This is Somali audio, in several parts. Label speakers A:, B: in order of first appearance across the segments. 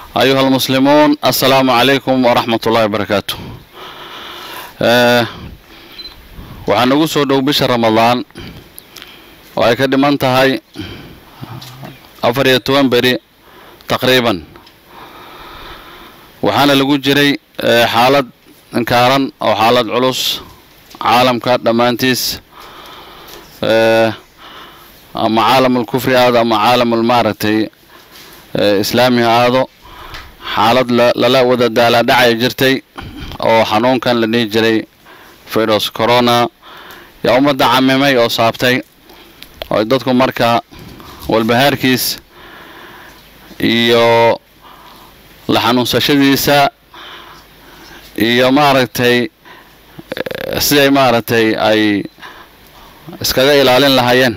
A: أيها المسلمون السلام عليكم ورحمة الله وبركاته آه، waxaan ugu soo dhow bisha ramadaan oo ay ka dhiman tahay afar iyo toban beri taqriiban waxaana lagu jiray eh, xaalad inkaaran oo xaalad culus caalamka dhammaantiis eh, ama caalamul kufri aado ama caalamul maaragtay eh, islaami ha aado xaalad la- lala wada daalaadhacay jirtay oo xanuunkan la dhihi jiray virus corona yaa ummadda camimay oo saabtay oo dadku marka walbahaarkiis iyo la xanuunsashadiisa iyo maaragtay eh, siday maaragtay ay iskaga ilaalin lahaayeen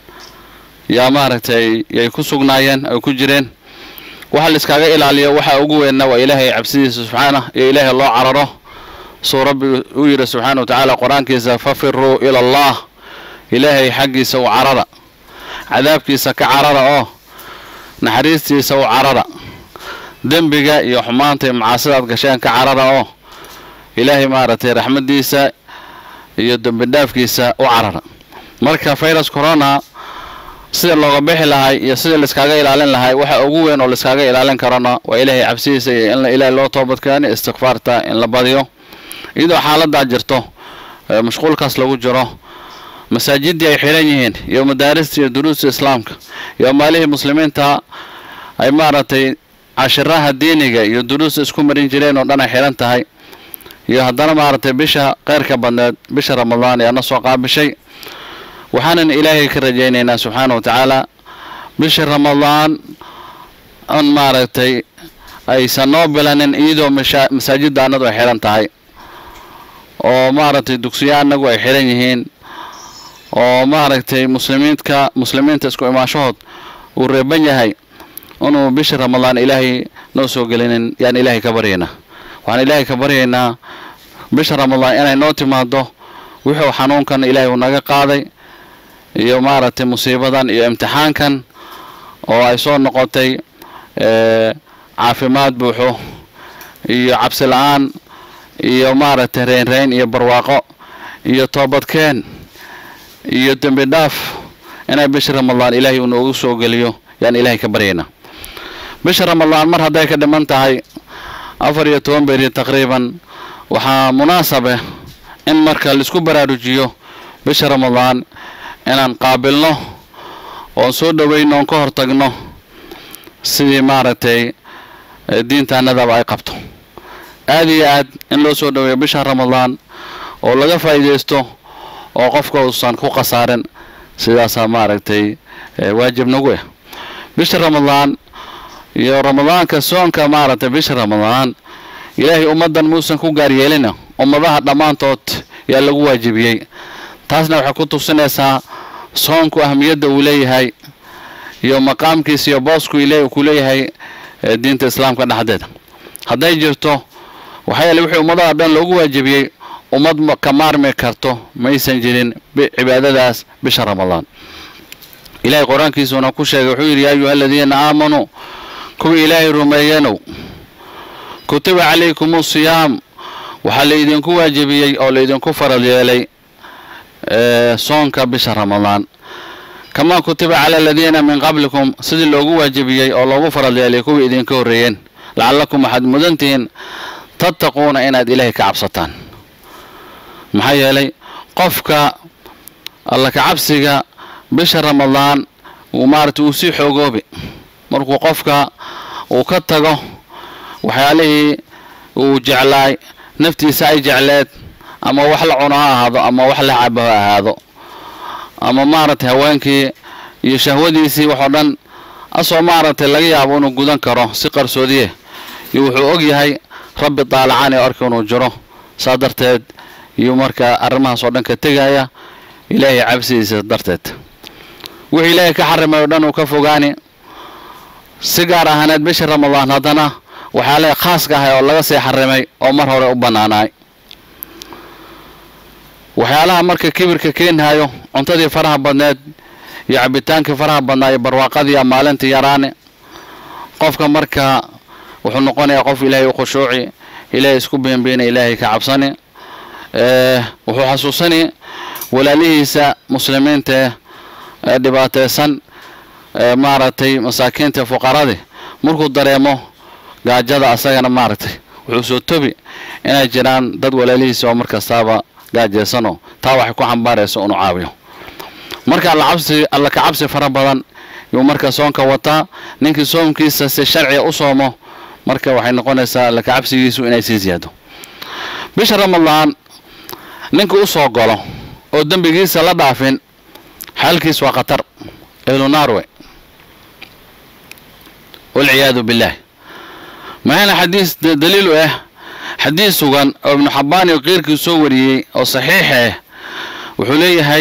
A: yaa maaragtay yay ku sugnaayeen ay ku jireen waxa la iskaga ilaaliyo waxa ugu weynna waa ilaahay cabsidiisa subxaanah iyo ilaahay loo cararo suu rabbi u yidhi subxaana wa tacaala qur-aankiisa fafiruu ila allah ilaahay xaggiisa u carara cadaabkiisa ka carara oo naxariistiisa u carara dembiga iyo xumaanta iyo macaasidaad gasheen ka carara oo ilaahay maaragtay raxmaddiisa iyo dembi dhaafkiisa u carara marka virus corona sida looga bixi lahay iyo sida laiskaaga ilaalin lahay waxa ugu weyn oo laiskaaga ilaalin karana waa ilaahay cabsidiisa iyo in la ilaahay loo toobadkeeno istikfaarta in la badiyo iyadoo xaaladaa jirto ee mashquulkaas lagu jiro masaajidii ay xiran yihiin iyo madaarista iyo duruusta islaamka iyo maalihii muslimiinta ay maaragtay cashiraha diiniga iyo duruusta isku marin jireen oo dhan ay xiran tahay iyo haddana maaragtay bisha kheyrka badneed bisha ramadaan ee ana soo qaabishay waxaanan ilaahay ka rajaynaynaa subxaana wa tacaala bisha ramadaan an maaragtay aysan noo bilanin iyadoo masha- masaajidda annadu ay xiran tahay oo maaragtay dugsiyo annagu ay xiran yihiin oo maaragtay muslimiinka muslimiinta isku imaashahood uu reeban yahay inuu bisha ramadaan ilaahay noo soo gelinin yaan ilaahay ka baryaynaa waxaan ilaahay ka baryaynaa bisha ramadaan inay noo timaado wuxuu xanuunkan ilaahay uu naga qaaday iyo maaragtay musiibadan iyo imtixaankan oo ay soo noqotay ee, caafimaad buuxo iyo cabsi la-aan iyo maaragtay reynreyn iyo barwaaqo iyo toobadkeen iyo dembi dhaaf inay bisha ramadaan ilaahay uu noogu soo geliyo yaan ilaahay ka baryaynaa bisha ramadaan mar hadday ka dhiman tahay afar iyo toban beri taqriiban waxaa munaasabe in marka laisku baraarujiyo bisha ramadaan inaan qaabilno oon soo dhoweyno oon ka hortagno sidii maaragtay eh, diintaanadaba ay qabto aada iyo aad in loo soo dhoweeyo bisha ramadaan oo laga faa'iidaysto oo qofka uusan ku khasaarin sidaasaa maaragtay eh, waajib nagu ah bisha ramadaan iyo ramadaanka soonka maaragtay bisha ramadaan ilaahay ummaddan muusan ku gaaryeelina ummadaha dhammaantood yaa lagu waajibiyey taasna waxay ku tusinaysaa soonku ahmiyadda uu leeyahay iyo maqaamkiisa iyo boosku ilaahay uu ku leeyahay eh, diinta islaamka dhexdeeda hadday jirto waxaa yeele wixii ummadaha dhan loogu waajibiyey ummad ma- ka maarmi karto maysan jirin bi- cibaadadaas bisha ramadaan ilaahay qur-aankiisuna ku sheegay wuxuu yidhi yaa ayuha aladiina aamanuu kuwii ilaahay rumeeyenow kutiba calaykum siyaam waxaa laydinku waajibiyey oo laydinku farad yeelay ee, soonka bisha ramadaan kamaa kutiba cala aladiina min qablikum sidii loogu waajibiyey oo loogu farad yeelay kuwii idinka horreeyeen lacallakum waxaad mudantihiin tattaquuna inaad ilaahay ka cabsataan maxaa yeelay qofka alla ka cabsiga bisha ramadaan uu maaragtay uu sii xoogoobi markuu qofka uu ka tago waxyaalihii uu jeclaay naftiisa ay jecleed ama wax la cuno ha ahaado ama wax la cabo ha ahaado ama maaragtay haweenkii iyo shahwadiisii waxoo dhan asoo maaragtay laga yaabo inuu gudan karo si qarsoodiye iyo wuxuu og yahay rabbi daalacaan ee arka inuu jiro saa darteed iyo markaa arrimahaas oo dhan ka tegaya ilaahay cabsidiisa darteed wixii ilaahay ka xarimay oo dhan uu ka fogaani si gaar ahaaneed bisha ramadaan haddana waxyaalaha khaaska ahay oo laga sii xarimay oo mar hore u bannaanaay waxyaalaha marka kibirka keenhayo cuntadii faraha badneed iyo cabitaankii faraha badnaa iyo barwaaqadii maalintii yaraane qofka marka wuxuu noqonayaa qof ilaahay u khushuuci ilaahay isku beenbeena ilaahay ka cabsani wuxuu xasuusani walaalihiisa muslimiinta ee dhibaataysan maaragtay masaakiinta fuqaradii markuu dareemo gaajada asagana maaragtay wuxuu soo tobi inay jiraan dad walaalihiisa oo markastaaba gaajaysanoo taa waxay ku xambaaraysa inuu caawiyo marka allacabsi alla ka cabsi fara badan yuu marka soonka wataa ninkii soomkiisa si sharciga u soomo marka waxay noqonaysaa alla ka cabsigiisu inay sii siyaado bisha ramadaan ninka u soo galo oo dembigiisa la dhaafin xaalkiis waa khatar ehlu naarwe walciyaadu billaah maxayna xadiis daliil u ah xadiis sugan oo ibnu xabbaan iyo keyrkii soo wariyey oo saxiix ah wuxuu leeyahay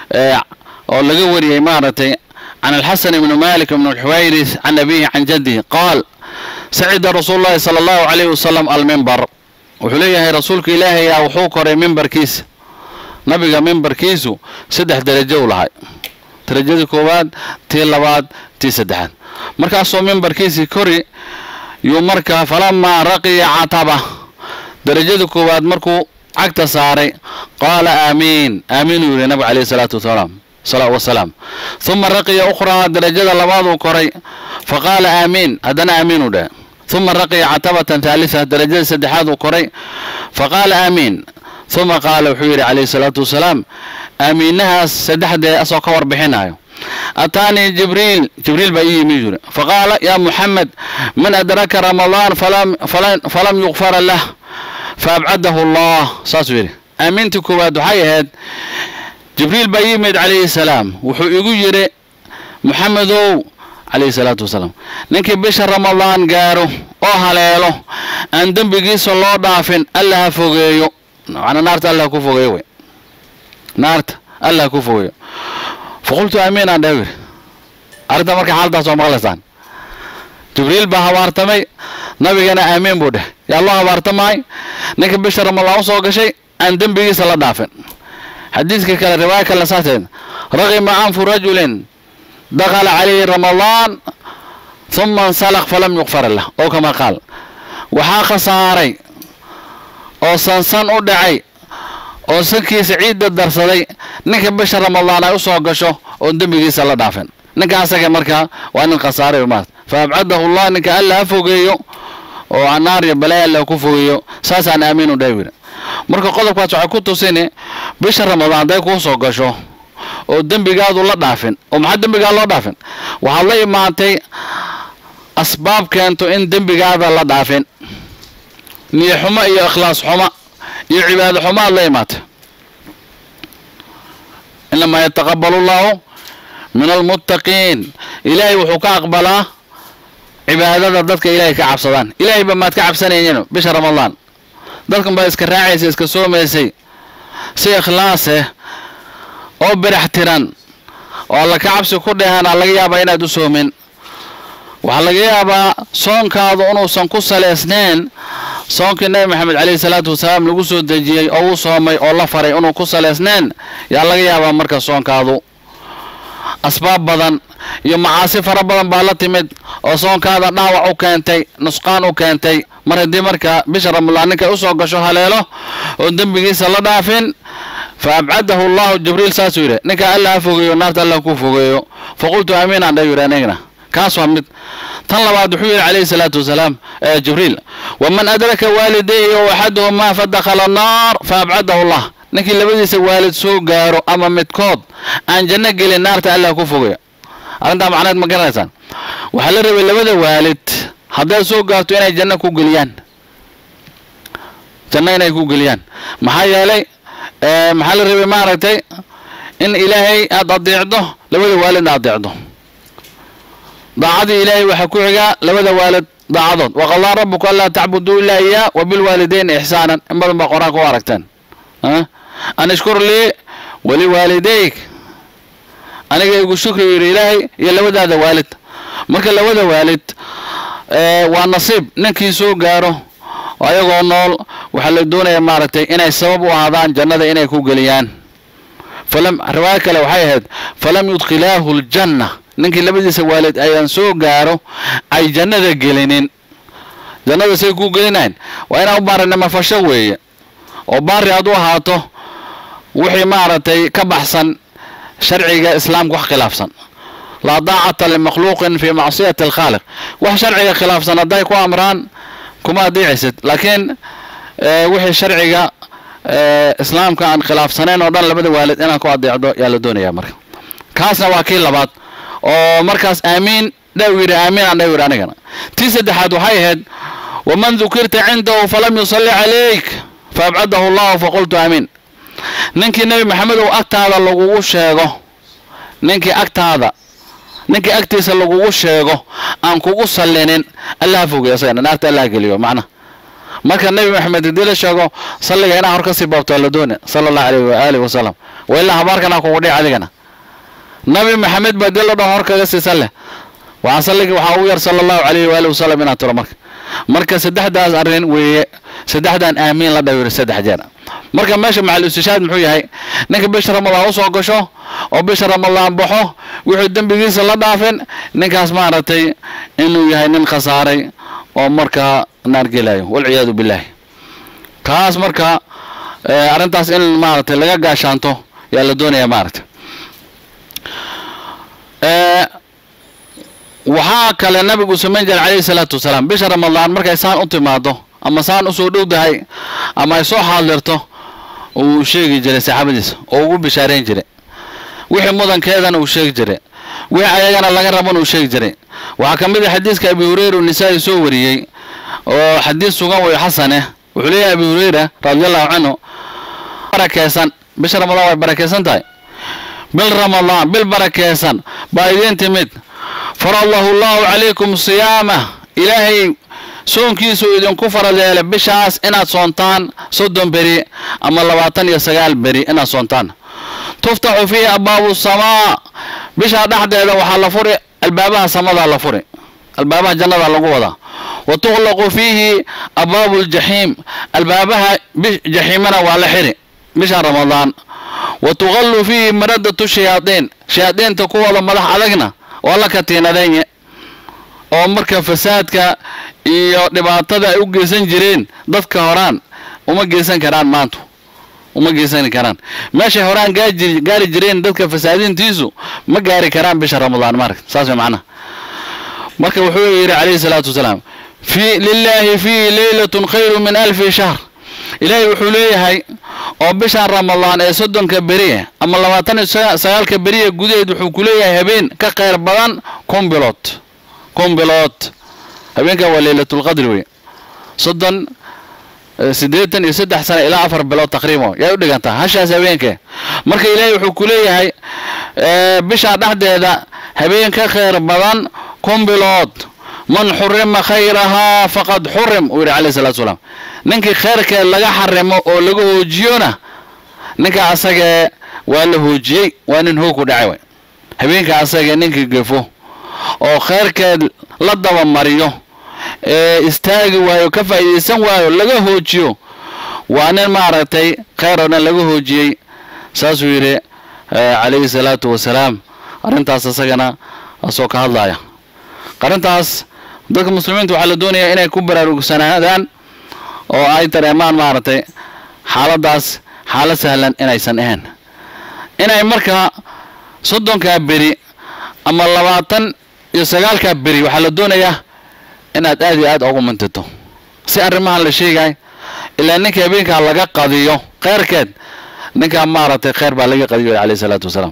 A: oo laga wariyey maaragtay can alxasan ibni malik ibn alxuwayris can abihi can jaddihi qaal sacida rasuulu llahi sala allahu calayhi wasalam almimbar wuxuu leeyahay rasuulka ilaahayaa wuxuu koray mimbarkiisa nabiga mimbarkiisu saddex darajo u lahay darajadii koowaad tii labaad tii saddexaad markaasuu mimbarkiisii kori yuu markaa falamaa raqiya cataba darajadii koowaad markuu cagta saaray qaala aamiin aamiinuu yidhi nabiga calayhi salaatu wasalaam wasalaam uma raqiya ukhraa darajada labaaduu koray fa qaala aamiin haddana aamiinuu dheh uma raqiya catabatan haalisa darajada saddexaad uu koray fa qaala aamiin uma qaala wuxuu yidhi calayhi salaatu wasalaam aamiinahaas saddexdee asoo ka warbixinayo ataanii jibriil jibriil baa ii yimi yiri faqaala yaa muxamed man adraka ramadaan falam yukfara lah faabcadahu allah saasuu yidhi aamiintii koowaad waxay ahayd jibriil baa ii yimid calayhi salaam wuxuu igu yidhi muxamedow calayhi salaatu wasalaam ninkii bisha ramadaan gaaro oo haleelo aan dembigiisa loo dhaafin alla ha fogeeyo macnaa naarta alla ha ku fogeeyo wey naarta alla ha ku fogeeyo faqultu aamiin aan dheh yidhi arrinta marka xaaladaas waa maqlaysaan jibriil baa habaartamay nabigana aamiin buu dheh yaa loo habaartamaay ninka bisha ramadaan usoo gashay aan dembigiisa la dhaafin xadiiskii kale riwaaya kale saateed raqima anfu rajulin dakhala calayhi ramadaan huma insalaq falam yukfar lah oo kama qaal waxaa khasaaray oo sansan u dhacay oo sankiisa ciidda darsaday ninka bisha ramadaan ay u soo gasho oon dembigiisa la dhaafin ninka asaga markaa waa nin khasaaray maat fa abcadahu llah ninka alla ha fogeeyo oo anaar iyo balay alla ku fogeeyo saasaan aamiin u dhaawira marka qodobkaas waxay ku tusini bisha ramadaan hadday kuu soo gasho oo dembigaadu la dhaafin oo maxaa dembigaa loo dhaafin waxaad la imaatay asbaab keento in dembigaada la dhaafin niyo xumo iyo ikhlaas xumo iyo cibaado xumo aad la imaatay inamaa yataqabalu llaahu min almuttaqiin ilaahay wuxuu ka aqbalaa cibaadada dadka ilaahay ka cabsadaan ilaahay ba maad ka cabsanaynin bisha ramadaan dadkan baa iska raacaysay iska soomaysay si ikhlaaseh oo birax tiran oo alla ka cabsi ku dheehanaa laga yaabaa inaad u soomin waxaa laga yaabaa soonkaadu inuusan ku salaysnayn soonkii nabi maxamed caleyhi salaatu wasalaam lagu soo dejiyey oo uu soomay oo la faray inuu ku salaysnayn yaa laga yaabaa marka soonkaadu asbaab badan iyo macaasi fara badan baa la timid oo soonkaada dhaawac u keentay nusqaan u keentay mar haddii marka bisha ramadaan ninkay usoo gasho haleelo oo dembigiisa la dhaafin fa abcadahu allahu jibriil saasuu yidhi ninka alla ha fogeeyo naarta alla ku fogeeyo faqultu aamiin aan dha yidhi anigna kaas waa mid tan labaad wuxuu yidhi calayhi salaatu wasalaam jibriil waman adraka waalidayhi o axaduhumaa fadakhala annaar fa abcadahu allah ninkii labadiisa waalid soo gaaro ama midkood aan janno gelin naarta allah ku fogeeyo arrintaa macneed ma garanaysaan waxaa la rabay labada waalid haddaad soo gaarto inay janno ku geliyaan janno inay ku geliyaan maxaa yeelay maxaa la rabay maaragtay in ilaahay aada adeecdo labada waalidna adeecdo daacadii ilaahay waxaa ku xigaa labada waalid daacadood waqadaa rabuka anlaa tacbuduu ilaa iyaa wa bilwaalidayni ixsaanan in badan baa qur-aanka u aragteen an ishkur lii waliwaalidayk aniga igu shukri yidhi ilaahay iyo labadaada waalid marka labada waalid waa nasiib ninkii soo gaaro ayagoo nool waxaa la doonaya maaragtay inay sabab u ahaadaan jannada inay ku geliyaan falam riwaayo kale waxay ahayd falam yudkhilaahu ljanna ninkii labadiisa waalid ayaan soo gaaro ay jannada gelinin jannada say kuu gelinayn waa inaa u baarinimo fasho weeye oo baari aad u ahaato wixii maaragtay ka baxsan sharciga islaamka wax khilaafsan laa daacata limakhluuqin fii macsiyati alkhaaliq wax sharciga khilaafsan hadday ku amraan kuma adeecaysid laakiin wixii sharciga islaamka aan khilaafsanayn oo dhan labada waalid inaad ku adeecdo yaa la doonaya marka kaasna waa kii labaad oo markaas aamiin dhaw yidhi aamiin aan dhaw yidhi anigana tii saddexaad waxay ahayd waman dukirta cindahu falam yusalli calayk faabcadahu allahu faqultu aamiin ninkii nebi maxamedow agtaada lagugu sheego ninkii agtaada ninkii agtiisa lagugu sheego aan kugu sallinin allaha fogey isagana naarta allaha geliyo macna marka nebi maxamed haddii la sheego salliga inaa hor ka sii baabto waa la doona sala allahu alayhi waaalih wasalam wa ilaa habaarkanaa kugu dhici adigana nabi maxamed baa dii la dhaho hor kaga sii salle waxaa salliga waxaa ugu yar sala allahu alayhi waaalih wasalam inaad tiro marka marka saddexdaas arrin weeye saddexdan aamiin la dhawiro saddex jeer marka meesha maxal istishaad muxuu yahay ninka bisha ramadaan usoo gasho oo bisha ramadaan baxo wuxuu dembigiisa la dhaafin ninkaas maaragtay inuu yahay nin khasaaray oo markaa naar gelayo walciyaadu billaahi kaas marka arrintaas in maaragtay laga gaashaanto yaa la doonaya maaragtay waxaa kale nabigu samayn jiray calayhi salaatu wasalaam bisha ramadaan markay saan u timaado ama saan usoo dhowdahay ama ay soo xaadirto uu sheegi jiray saxaabadiisa oo ugu bishaarayn jiray wixii mudankeedana uu sheegi jiray wixii ayagana laga rabana uu sheegi jiray waxaa ka mid ah xadiiska abi hureyra uu nisaa-i soo wariyey oo xadiis sugan way xasane wuxuu leeyahay abi hureyra radiallahu canhu barakeysan bisha ramadaan way barakeysan tahay bil ramadaan bil barakeysan baa idiin timid faradahu allahu calaykum siyaamah ilaahay soonkiisuu idinku farad yeelay bishaas inaad soontaan soddon beri ama labaatan iyo sagaal beri inaad soontaan tuftaxu fiihi abwaabu samaa bishaa dhexdeeda waxaa la furi albaabaha samadaa la furi albaabaha jannada lagu wadaa wa tuqlaqu fiihi abwaabu ljaxiim albaabaha jaxiimana waa la xiri bisha ramadaan wa tuqallu fiihi maradatu shayaadiin shayaadiinta kuwooda madax adagna waa la katiinadeenye oo marka fasaadka iyo dhibaatada ay u geysan jireen dadka horaan uma geysan karaan maanta uma geysani karaan meeshay horaan gaajir gaari jireen dadka fasaadintiisu ma gaari karaan bisha ramadaan maaragta saas way macnaha marka wuxuu yidhi calayhi salaatu wasalaam fi lilaahi fiihi leylatun khayru min alfi shahr ilaahay wuxuu leeyahay oo bishan ramadaan ee soddonka beriye ama labaatan iyo sagaalka beriye gudaheed wuxuu ku leeyahay habeen ka khayr badan kun bilood kun bilood habeenkan waa leylatulqadri wey soddon siddeetan iyo saddex sana ilaa afar bilood taqriiban yaa u dhigantaa hashaas habeenke marka ilaahay wuxuu ku leeyahay bishaa dhexdeeda habeen ka khayr badan kun bilood man xurima khayrahaa faqad xurim uu yidhi calayhi salatu wasalaam ninkii khayrkeed laga xarimo oo laga hoojiyona ninka asagee waa la hoojiyey waa nin hoog ku dhacay way habeenka asagee ninkii gefo oo khayrkeed la dabamariyo ee istaagi waayo ka faa'iidaysan waayo laga hoojiyo waa nin maaragtay khayr oo dhan laga hoojiyey saasuu yidhi calayhi salaatu wasalaam arrintaas isagana asoo ka hadlaya arrintaas dadka muslimiinta waxaa la doonayaa inay ku baraarugsanaadaan oo ay dareemaan maaragtay xaaladaas xaalad sahlan inaysan ahayn inay markaa soddonkaa beri ama labaatan iyo sagaalkaa beri waxaa la doonayaa inaad aad iyo aad ugu mintito si arrimahan la sheegay ilaa ninka habeenkaa laga qadiyo kheyrkeed ninkaa maaragtay kheyr baa laga qadiyo calayhi salaatu wasalaam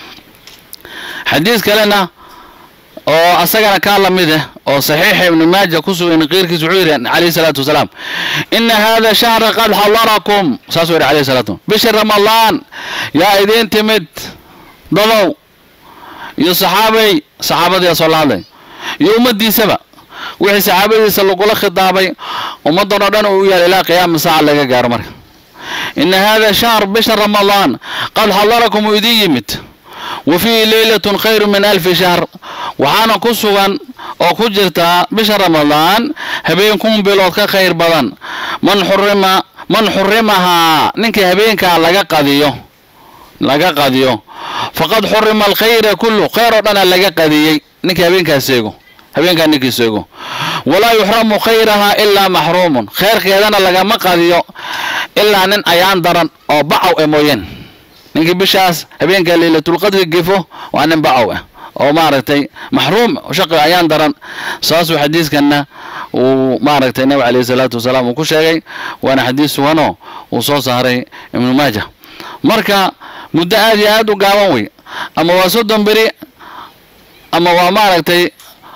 A: xadiis kalena oo asagana kaa la mid ah oo saxiixa ibnu maaja ku sugan qeyrkiis wuxuu yidhi calayhi salaatu wasalaam ina hada shahra qad xadarakum saasuu yidhi calayhi salatu bishi ramadaan yaa idiin timid dadow iyo saxaabay saxaabadiia soo la hadlay iyo ummaddiisaba wixii saxaabadiisa lagula khitaabay ummaddan oo dhan uu yaal ilaa qiyaama saaca laga gaaro marka ina hada shahr bisha ramadaan qad xadarakum uu idin yimid wa fiihi leylatun khayru min alfi shahr waxaana ku sugan oo ku jirtaa bisha ramadaan habeen kun bilood ka khayr badan man xurima man xurimahaa ninkii habeenkaa laga qadiyo laga qadiyo faqad xurima alkhayra kullu khayr oo dhana laga qadiyey ninkii habeenkaas eego habeenkaa ninkii seego walaa yuxramu khayrahaa ilaa maxruumun khayrkeedana lagama qadiyo ilaa nin ayaan daran oo bacow e mooyeen ninkii bishaas habeenkaa leylatulqadri gefo waa nin bacow ah oo maaragtay maxruum shaqi ayaan daran saasuu xadiiskanna uu maaragtay nabi calayhi salaatu wasalaam uu ku sheegay waana xadiis suganoo uu soo saaray ibnu maaja marka muddo aad iyo aad u gaaban wey ama waa soddon beri ama waa maaragtay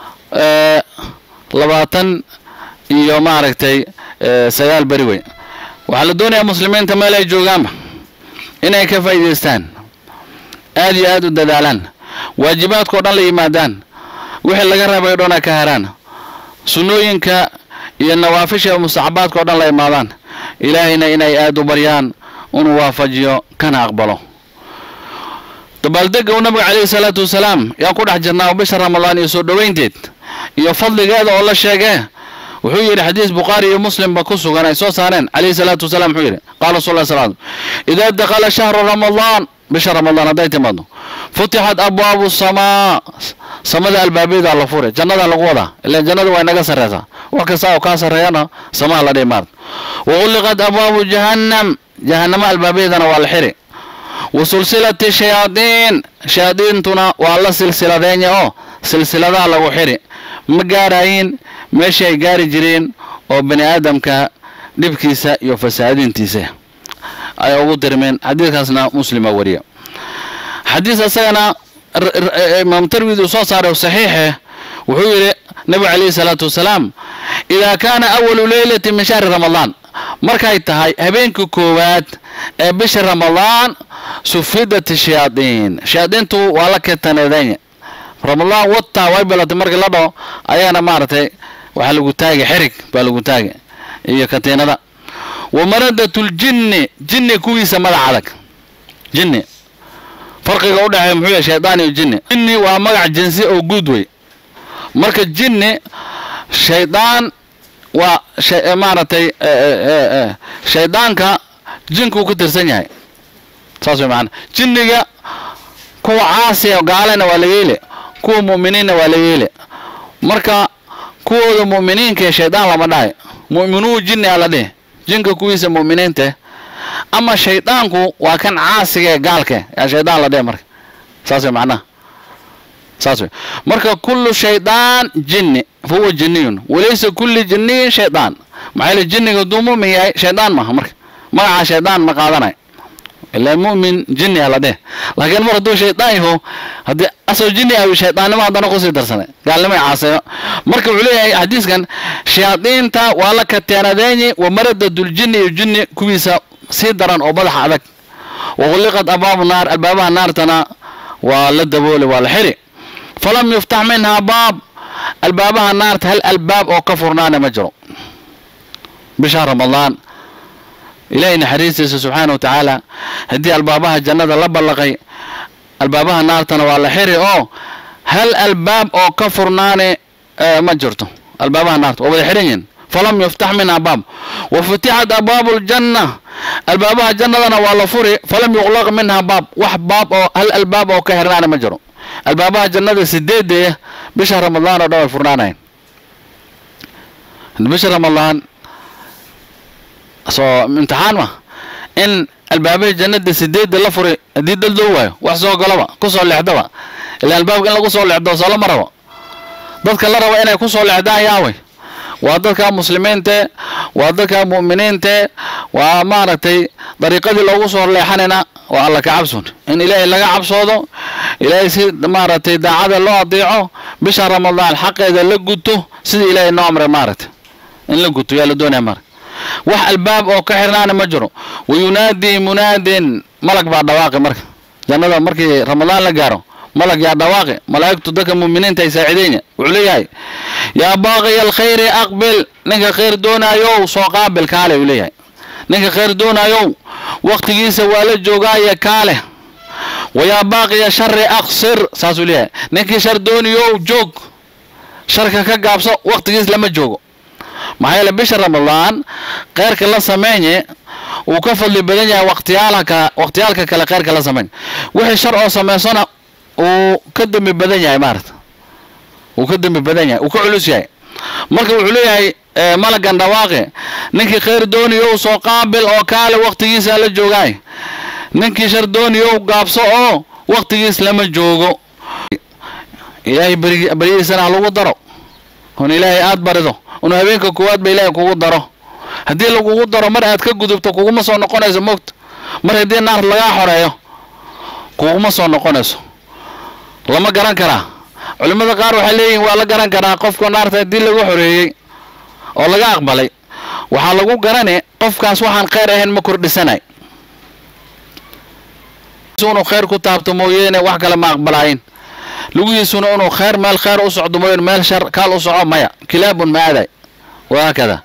A: labaatan iyo maaragtay sagaal beri wey waxaa la doonayaa muslimiinta meel ay joogaanba inay ka faa'iidaystaan aad iyo aad u dadaalaan waajibaadkao dhan la yimaadaan wixii laga rabay o dhan ay ka haraan sunnooyinka iyo nawaafisha mustaxabaadka o dhan la imaadaan ilaahayna inay aad u baryaan inuu waafajiyo kana aqbalo dabaaldega uu nabiga calayhi salaatu wasalaam yaan ku dhex jirnaa bisha ramadaan iyo soo dhoweynteed iyo fadligeeda oo la sheegee wuxuu yidhi xadiis bukhaari iyo muslimba ku sugan ay soo saareen calayhi salaatu wasalaam wuxuu yidhi qaala rasul lla sal idaa dakhala shahru ramadaan bisha ramadaan hadday timaado futixat abwaabu samaa samada albaabeeda la fure jannada lagu wadaa ilan jannada waa inaga sarreysaa wax kasta oo kaa sarreeyana samaha la dhihi maarta waquliqat abwaabu jahannam jahannamo albaabeedana waa la xiri wa sulsilati shayaadiin shayaadiintuna waa la silsiladeenya oo silsiladaha lagu xiri ma gaarayin meeshii ay gaari jireen oo bani aadamka dhibkiisa iyo fasaadintiisa ay ugu dirmeen xadiidkaasna muslima wariya xadiis isagana imaam tarmidi uu soo saaray saxiixe wuxuu yidhi nabigu calayhi salaatu wasalaam idaa kaana awalu leylati min shahri ramadaan markay tahay habeenkii koowaad ee bisha ramadaan sufidat shayaadiin shayaadiintu waa la ketaneedanya ramadaan wataa way bilatay markii la dhaho ayagana maaragtay waxaa lagu taagay xirig baa lagu taagay iyo katiinada wa maradatul-jinni jinni kuwiisa madax adag jinni farqiga u dhexeeya muxuu yahay shaydaan iyo jinni jinni waa magac jinsi oo guud wey marka jinni shaydaan waa maaragtay shaydaanka jinkuu ku tirsan yahay saas way macanaa jinniga kuwa caasiya gaalena waa laga yeele kuwa mu'miniinna waa laga yeele marka kuwooda mu'miniinkae shaydaan lama dhahay mu'minuu jinni a la dhihi jinka kuwiisa mu'miniinta ama shaydaanku waa kan caasiga ee gaalka yaa shaydaan la dhihi marka saas way macnaha saas wey marka kullu shaydaan jinni fa huwa jinniyun walaysa kulli jinniyin shaydaan maxaa yeele jinniga hadduu mu'min yahay shaydaan maaha marka magaca shaydaan ma qaadanayo ilaa mu'min jinni a la dheh laakiin mar hadduu shaydaan yaho haddii asoo jinni ah shaydaannimo haddana kusii darsanay gaalnimo ay caaseeyo marka wuxuu leeyahay xadiiskan shayaadiinta waa la kateenadeeni wa maradadul-jinni iyo jinni kuwiisa sii daran oo madaxa adag waquliqat abwaabu naar albaabaha naartana waa la dabooli waa la xiri falam yuftax minhaa baab albaabaha naarta hal albaab oo ka furnaana ma jiro bisha ramadaan ilaahay naxariistiisa subxaana wa tacaala haddii albaabaha jannada la ballaqay albaabaha naartana waa la xiri oo hal albaab oo ka furnaane ma jirto albaabaha naarta waa wada xiran yihin falam yuftax minhaa baab wa futixat abwaabu ljanna albaabaha jannadana waa la furi falam yuqlaq minhaa baab wax baab oo hal albaab oo ka xirnaana ma jiro albaabaha jannada sideedee bisha ramadaan oo dhan way furnaanayn bisha ramadaan soo imtixaan ma in albaabahii jannada sideedda la furi haddii dad loo waayo wax soo galaba kusoo leexdaba ilaa albaabka in lagu soo leexdo soo lama rabo dadka la rabo inay kusoo leexdaan yaaway waa dadka muslimiinte waa dadka mu'miniinte waa maaragtay dariiqadii loogu soo leexanayna waa alla ka cabsun in ilaahay laga cabsoodo ilaahay si maaragtay daacada loo adeeco bisha ramadaan xaqeeda la guto sida ilaahay noo amray maaragtay in la guto yaa la doonaya maaragta wax albaab oo ka xirnaana ma jiro wa yunaadii munaadin malag baa dhawaaqi marka jannada markii ramadaan la gaaro malag yaa dhawaaqi malaa'igtu dadka mu'miniinta ay saacideynya wuxuu leeyahay yaa baaqiya alkhayri aqbil ninka khayr doonaayow soo qaabil kaale uu leeyahay ninka khayr doonaayow waqtigiisa waa la joogaaya kaale wa yaa baaqiya shari aqsir saasuu leeyahay ninkii shar doonayow joog sharka ka gaabso waqtigiis lama joogo maxaa yeele bisha ramadaan kheyrka la sameynye uu ka fadli badan yahay waqtiyaalka waqtiyaalka kale kheyrka la sameyn wixii shar oo samaysana uu ka dembi badan yahay maarata wuu ka dembi badan yahay wuu ka culus yahay marka wuxuu leeyahay malagan dhawaaqe ninkii khayr dooniyo soo qaabil oo kaale waqtigiisa la joogaay ninkii shar dooniyo gaabso oo waqtigiis lama joogo ilaahay baryadiisana ha lagu daro un ilaahay aad barido unu habeenka koowaad ba ilaahay kugu daro haddii lagugu daro mar aad ka gudubto kuguma soo noqonayso moogta mar haddii naar lagaa xoreeyo kuguma soo noqonayso lama garan karaa culimmada qaar waxay leeyihin waa la garan karaa qofka naarta haddii lagu xoreeyey oo laga aqbalay waxaa lagu garane qofkaas waxaan khayr ahayn ma kordhisanay inuu khayr ku taabto mooyeene wax kale ma aqbalaayin lugihiisuna inuu khayr meel khayr u socdo mooyeen meel shar kaal u soco maya kilaabun maaday wahaakada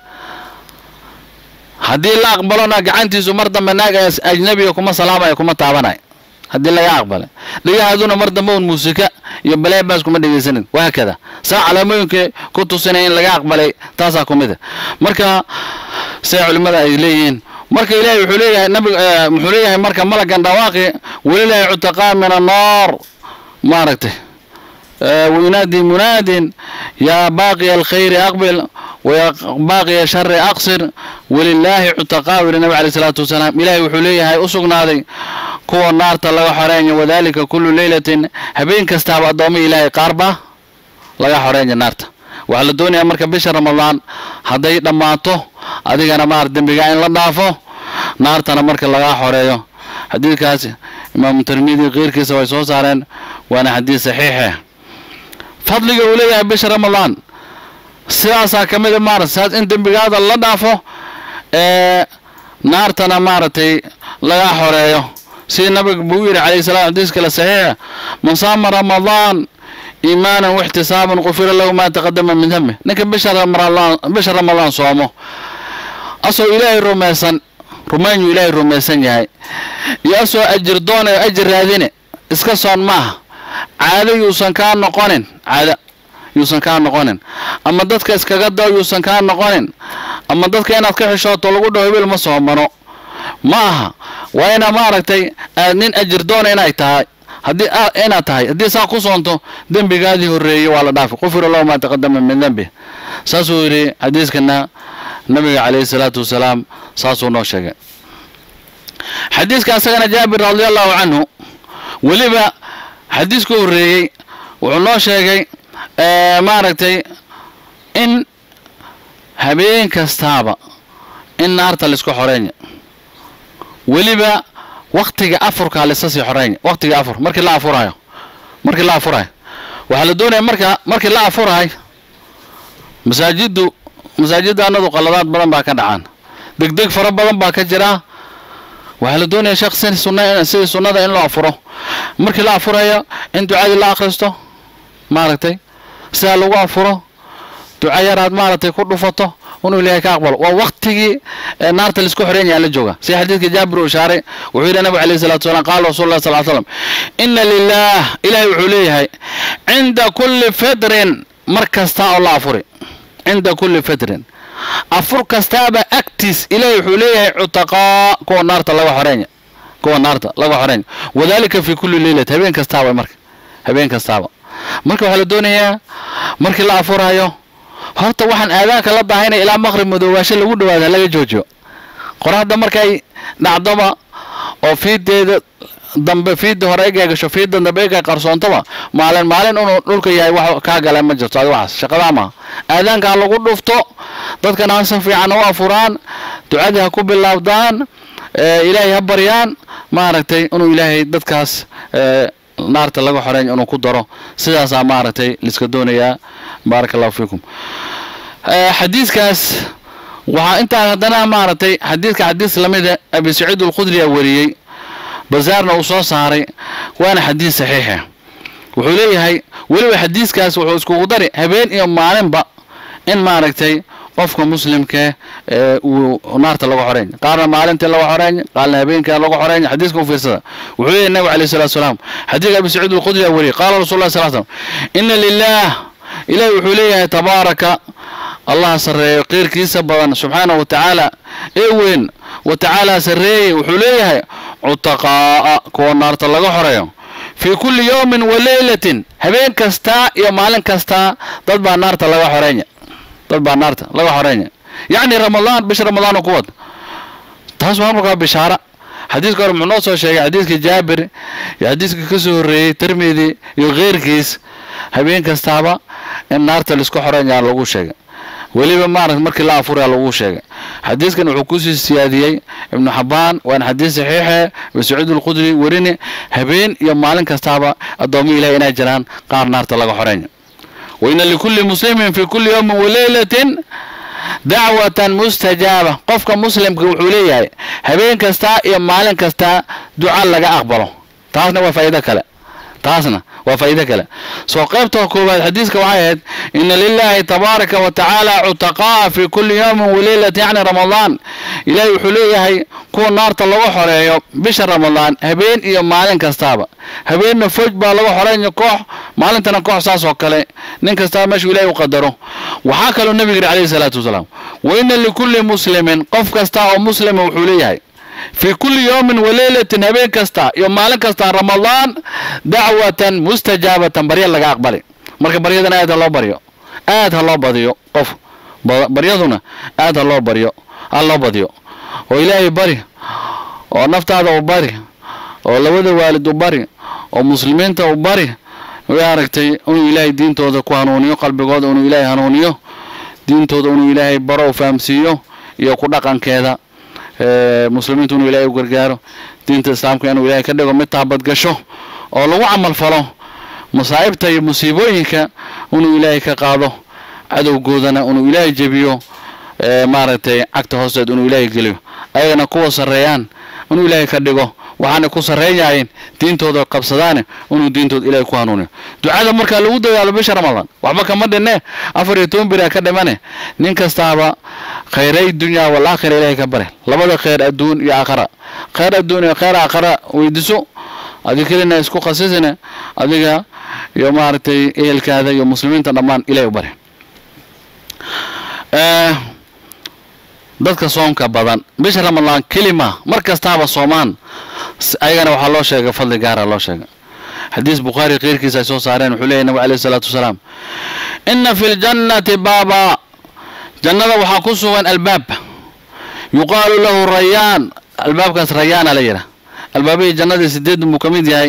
A: haddii la aqbalona gacantiisu mar dambe naag ajnabiga kuma salaamaya kuma taabanay haddii laga aqbalay dhagahaaduna mar dambe un muusika iyo baleebaas kuma dhegaysanin wahaakada saa calaamooyinka ku tusinaya in laga aqbalay taasaa ku mida marka say culimmada ay leeyihiin marka ilaahay wuxuu leeyahay nabig muxuu leeyahay marka malagan dhawaaqi walilaahi cutaqaa min annaar maaragtay wayunaadi munaadin yaa baaqiya alkhayri aqbil wayaa baaqiya shari aqsir walilaahi cutaqaa yidhi nabi caleyh isalaatu wasalaam ilaahay wuxuu leeyahay u sugnaaday kuwa naarta laga xoreeya wadaalika kullu leylatin habeen kastaaba addoomo ilaahay qaarba laga xoreeya naarta waxaa la doonayaa marka bisha ramadaan hadday dhammaato adigana maar dembigaa in la dhaafo naartana marka lagaa xoreeyo xadiidkaas imaamu tirmidi keyrkiisa way soo saareen waana xadiid saxiixe fadliga uu leeyahay bisha ramadaan sidaasaa ka mida maarata saas in dembigaada la dhaafo ee naartana maaragtay laga xoreeyo sida nabiga buu yidhi calayhi salam xadiis kale saxiixa man saama ramadaan iimaanan waxtisaaban qufira lahu maa taqadama min dambi ninka bisha ramadaan bisha ramadaan soomo asoo ilaahay rumaysan rumaynyu ilaahay rumaysan yahay iyo asoo ajir doonayo ajir raadine iska soon maaha caado yuusan kaa noqonin caado yuusan kaa noqonin ama dadka iskaga dao yuusan kaa noqonin ama dadka inaad ka xishooto lagu dhaho hebel ma soomano ma aha waa inaa maaragtay aad nin ajir doona inay tahay haddii inaad tahay haddii saa ku soonto dembigaadii horreeyey waa la dhaafi qufira lahu maa taqadama min dembi saasuu yidhi xadiiskana nabiga calayhi salaatu wasalaam saasuu noo sheegay xadiiska asagana jaabir radia allahu canhu weliba xadiiska horreeyey wuxuu noo sheegay maaragtay in habeen kastaaba in naarta laisku xoreenya weliba waktiga afurkaa laisa sii xoreenya waktiga afur markii la afurayo markii la afurayo waxaa la doonaya marka markii la afurahay masaajiddu masaajidda anadu qaladaad badan baa ka dhacaan degdeg fara badan baa ka jira waxaa la doonaya sheekh si sunna sidii sunnada in loo afuro markii la afurayo in ducadii la akhristo maaragtay sidaa lagu afuro duca yaraad maaragtay ku dhufato inuu ilaahay ka aqbalo waa waktigii naarta laisku xoreyn yaha la jooga sida xadiidka jaabir uu ishaaray wuxuu yidhi nabigu alayhi salatu wasalaam qaala rasul lah sal slam ina lilah ilahay wuxuu leeyahay cinda kulli fitrin mar kasta oo la afuri cinda kulli fitrin afur kastaaba agtiis ilahay wuxuu leeyahay cutaqaa kuwa naarta laga xoreenya kuwa naarta laga xoreenya wadalika fi kulli leylat habeen kastaaba marka habeen kastaaba marka waxaa la doonayaa markii la afurayo horta waxaan aadaanka la dahaynaya ilaa maqrib madoobaasho lagu dhawaada laga joojiyo qoraxda markay dhacdoba oo fiideeda dambe fiidda hore egay gasho fiidda dambe egay qarsoontaba maalin maalin inuu dhulka yahay wax kaa gala ma jirto adi waxaas shaqadaa maaha aadaankaa lagu dhufto dadkana ha si fiican u afuraan ducadii ha ku bilaabdaan ilaahay ha baryaan maaragtay inuu ilaahay dadkaas naarta laga xoreeya inuu ku daro sidaasaa maaragtay liska doonayaa baaraka allahu fiikum xadiiskaas waxaa intaa haddana maaragtay xadiidka xadiis lamida abi saciid alkhudriya wariyey bazaarna uu soo saaray waana xadiis saxiixa wuxuu leeyahay weliba xadiiskaas wuxuu iskugu dari habeen iyo maalinba in maaragtay qofka muslimka uu naarta laga xoreyn qaarna maalintii laga xoreyn qaarna habeenka laga xoreyn xadiiska u fiirsada wuxuu leeyahay nabigu alayhi salatu wasalaam xadiidka abi saciid alkhudri wariyey qaala rasul lah sal slam ina lilah ilahi wuxuu leeyahay tabaaraka allah sarreeyo qeyrkiisa badan subxaanahu wa tacaala ee weyn wa tacaala sarreeyey wuxuu leeyahay cutaqaa'a kuwa naarta laga xoreeyo fii kulli yowmin wa leylatin habeen kastaa iyo maalin kastaa dad baa naarta laga xoreenya dad baa naarta laga xoreenya yacni ramadaan bisha ramadaan oo ku wad taas waa markaa bishaara xadiiska hore muxuu noo soo sheegay xadiiska jaabir iyo xadiiska ka soo horreeyey tirmidi iyo keyrkiis habeen kastaaba in naarta laisku xoreynyaa lagu sheegay weliba maarata markii la afuraya lagu sheegay xadiiskan wuxuu kusii siyaadiyey ibnu xabaan waana xadiis saxiixe sacuud alqudri werini habeen iyo maalin kastaaba addoomo ilahi inay jiraan qaar naarta laga xoreeyo waina likulli muslimin fi kulli yowmin waleylatin dacwatan mustajaaba qofka muslimka wuxuu leeyahay habeen kastaa iyo maalin kastaa duca laga aqbalo taasna waa faa'iido kale taasna waa faa'iido kale soo qaybta koowaad xadiiska waxay ahayd ina lilahi tabaaraka wa tacaala cutaqaa fi kulli yowmin waleylat yacni ramadaan ilaahay wuxuu leeyahay kuwa naarta lagu xoreeyo bisha ramadaan habeen iyo maalin kastaaba habeenna foj baa lagu xoreynaya koox maalintana koox saas oo kale nin kastaba meeshuu ilahay u qadaro waxaa kaloo nebiga yidhi calayhi salaatu wasalaam wa ina likulli muslimin qof kasta oo muslima wuxuu leeyahay fii kulli yowmin waleylatin habeen kasta iyo maalin kasta ramadaan dacwatan mustajaabatan barya laga aqbali marka baryadana aad ha loo baryo aad ha loo badiyo qof baryaduna aad ha loo baryo ha loo badiyo oo ilaahay bari oo naftaada u bari oo labada waalid u bari oo muslimiinta u bari way aragtay inuu ilaahay diintooda ku hanuuniyo qalbigooda inuu ilaahay hanuuniyo diintooda inuu ilaahay baro u fahamsiiyo iyo ku dhaqankeeda muslimiintu inuu ilaahay u gargaaro diinta islaamka inuu ilaahay ka dhigo mid taabadgasho oo lagu camal falo masaa'ibta iyo musiibooyinka inuu ilaahay ka qaado cadowgoodana inuu ilaahay jebiyo maaragtay cagta hoosteed inuu ilaahay geliyo ayagana kuwa sarreeyaan inuu ilaahay ka dhigo waxaanay ku sarreyn yahayn diintooda qabsadaane inuu diintooda ilaahay ku hanuuniyo ducada markaa lagu dadaalo bisha ramadaan waxba kama dhinne afar iyo toban beriaa ka dhimane nin kastaaba khayray dunyaa wal aakhira ilaahay ka bare labada khayr adduun iyo aakhara khayr adduun iyo khayr aakhara weydiso adiga kelina isku khasisine adiga iyo maaragtay ehelkaada iyo muslimiinta dhammaan ilahay u bare dadka soomka badan bisha ramadaan kelima mar kastaaba soomaan ayagana waxaa loo sheegay fadli gaara loo sheegay xadiis bukhaari keyrkiisa ay soo saareen wuxuu leeyahy nabig alayhi salaatu wasalaam ina fi ljannati baaba jannada waxaa ku sugan albaab yuqaalu lahu rayaan albaabkaas rayaana la yidhaah albaabihii jannadii sideedan buu ka mid yahay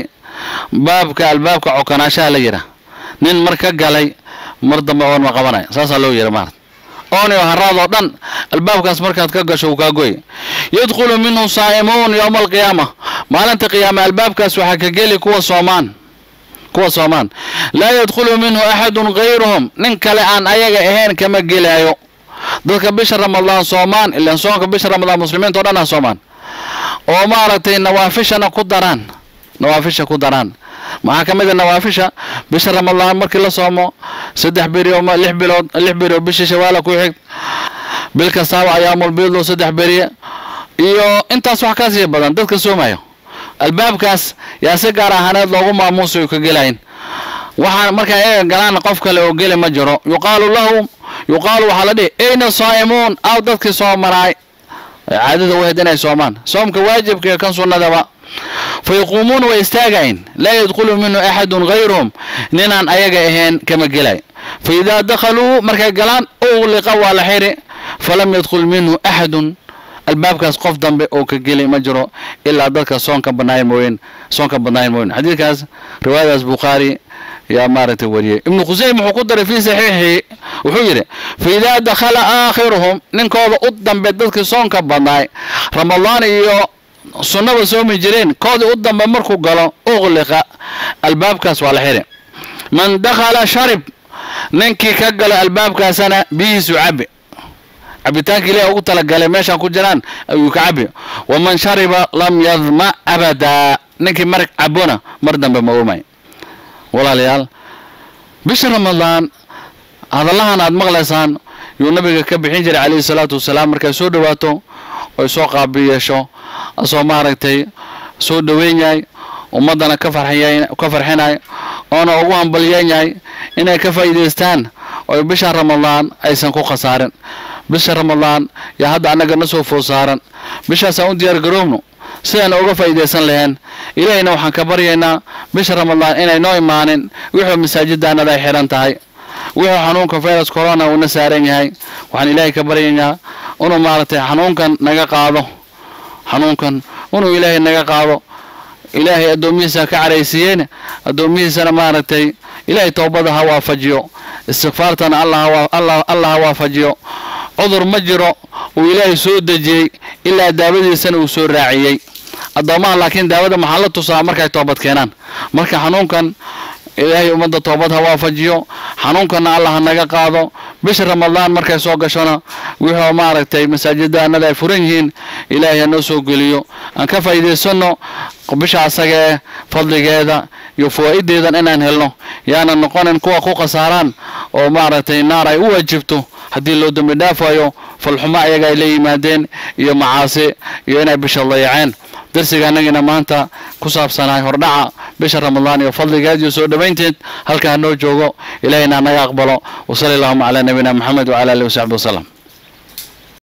A: baabka albaabka cokanaashaha la yidhaah nin mar ka galay mar dambe oon ma qabanaya saasaa loo yidha maarata ooniyo haraad oo dhan albaabkaas markaad ka gasho uu kaa goy yadkhulu minhu saa'imuun yowma alqiyaama maalinta qiyaame albaabkaas waxaa ka geli kuwa soomaan kuwa soomaan laa yadkhulu minhu axadun gayruhum nin kale aan ayaga ahayn kama gelaayo dadka bisha ramadaan soomaan ilaan soonka bisha ramadaan muslimiinta o dhan ah soomaan oo maaragtay nawaafishana ku daraan nawaafisha ku daraan maxaa ka mid a nawaafisha bisha ramadaan markii la soomo saddex beri oo lix bilood lix beri oo bisha shawaala ku xig bil kastaaba ayaamul biidlo saddex beriye iyo intaas wax ka sii badan dadka soomayo albaabkaas yaa si gaar ahaaneed loogu maamuusayo ka gelayn waxaan markaa iyaga galaan qof kale oo geli ma jiro yuqaalu lahu yuqaalu waxaa la dhihi ayna saa'imuun aw dadkii soomanaay caadada wahed inay soomaan soomka waajibka iyo kan sunnadaba fa yaquumuuna way istaagayn laa yadkhulu minhu axadun gayruhum ninaan ayaga ahayn kama gelay fa idaa dakhaluu markay galaan ugliqa waa la xiri falam yadkhul minhu axadun albaabkaas qof dambe oo ka geli ma jiro ilaa dadka soonka banaay mooyen soonka badnaayn mooyen xadiidkaas riwaayadaas bukhaari yaa maaragtay wariyey ibnu khuseym wuxuu ku daray fii saxiixii wuxuu yidhi fa idaa dakhala aakhiruhum ninkooda u dambe dadkii soonka badnaay ramadaan iyo sunnaba soomi jireen koodii u dambe markuu galo uqliqa albaabkaas waa la xiri man dakhala sharib ninkii ka galo albaabkaasana biyihiisu cabi cabitaanka ilahi ugu talagalay meeshaan ku jiraan ayuu ka cabi waman shariba lam yadma abadaa ninkii mar cabona mar dambe ma oomay walaalayaal bisha ramadaan hadallahan aad maqlaysaan yuu nabiga ka bixin jiray calayhi salaatu wasalaam markay soo dhowaato oy soo qaabi yeesho asoo maaragtay soo dhoweyn yahay ummaddana ka farxiy ka farxinay oona ugu hambalyeyn yahay inay ka faa'iidaystaan oy bisha ramadaan aysan ku khasaarin bisha ramadaan yaa hadda annaga na soo food saaran bishaasaan u diyaar garoobno sidaan uga faa'iidaysan laheen ilaahayna waxaan ka baryaynaa bisha ramadaan inay noo imaanin wixuu masaajiddaanada ay xidhan tahay wuxuu xanuunka virus corona uuna saaran yahay waxaan ilaahay ka baryaynaa inuu maaragtay xanuunkan naga qaado xanuunkan inuu ilaahay naga qaado ilaahay addoomihiisa ka caraysiiyeyna addoomihiisana maaragtay ilaahay toobada ha waafajiyo istikfaartana allah ha waafajiyo cudur ma jiro uu ilaahay soo dejiyey ilaa daawadiisana uu soo raaciyey addoomaha laakiin daawada maxaa la tusaa markay toobad keenaan marka xanuunkan ilaahay ummadda toobad ha waafajiyo xanuunkanna allah ha naga qaado bisha ramadaan markay soo gashona wuxuu maaragtay masaajiddaanada ay furan yihiin ilaahay ha noo soo geliyo aan ka faa'iidaysanno bisha asaga ee fadligeeda iyo fawaa'ideedan inaan helno yaanan noqonin kuwa ku khasaaraan oo maaragtay naar ay u waajibto haddii loo dembi dhaafayo falxumo ayaga ay la yimaadeen iyo macaasi iyo inay bisha dayaceen darsiga annagina maanta ku saabsanahay hordhaca bisha ramadaan iyo fadligeed iyo soo dhowaynteed halka ha noo joogo ilaahayna hanaga aqbalo wasali allahuma calaa nabiyina moxamed wacala alihi wasaxbi wasalam